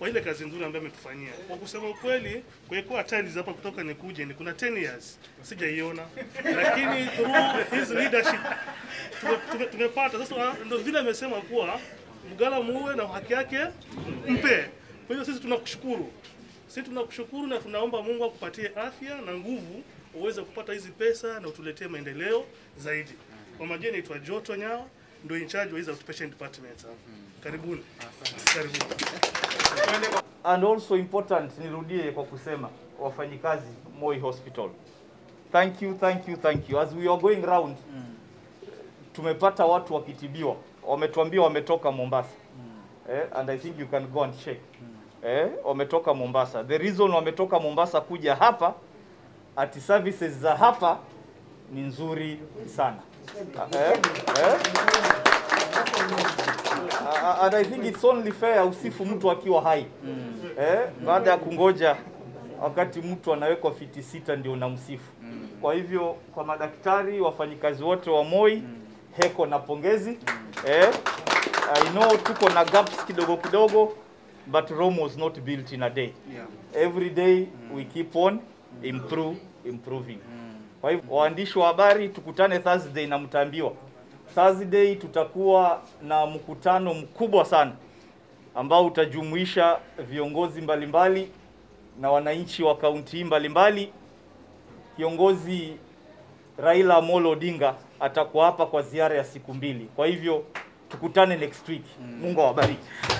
kwa ile kazi nzuri ambayo ametufanyia. Kwa kusema ukweli, kuwekwa tiles hapa kutoka nikuje ni kuna 10 years sijaiona, lakini through his leadership tume- tume- tumepata. Sasa ndio vile amesema kuwa mgala muue na haki yake mpe. Kwa hiyo sisi tunakushukuru, sisi tunakushukuru na tunaomba Mungu akupatie afya na nguvu uweze kupata hizi pesa na utuletee maendeleo zaidi. Kwa majina naitwa Joto Nyao, ndio in charge wa hizi outpatient departments hapa. Karibuni. Karibuni. and also important nirudie kwa kusema wafanyikazi Moi Hospital thank you thank you thank you as we are going round tumepata watu wakitibiwa wametuambia wametoka Mombasa eh, and I think you can go and check eh, wametoka Mombasa the reason wametoka Mombasa kuja hapa ati services za hapa ni nzuri sana eh, eh? Uh, and I think it's only fair usifu mtu akiwa hai eh, baada ya kungoja wakati mtu anawekwa fiti sita ndio unamsifu. Kwa hivyo kwa madaktari, wafanyikazi wote wa Moi, heko na pongezi eh, I know tuko na gaps kidogo kidogo but Rome was not built in a day. Every day we keep on improve, improving. Kwa hivyo waandishi wa habari tukutane Thursday na mtaambiwa Thursday tutakuwa na mkutano mkubwa sana ambao utajumuisha viongozi mbalimbali na wananchi wa kaunti hii mbalimbali. Kiongozi Raila Amolo Odinga atakuwa hapa kwa ziara ya siku mbili. Kwa hivyo tukutane next week. Mungu awabariki.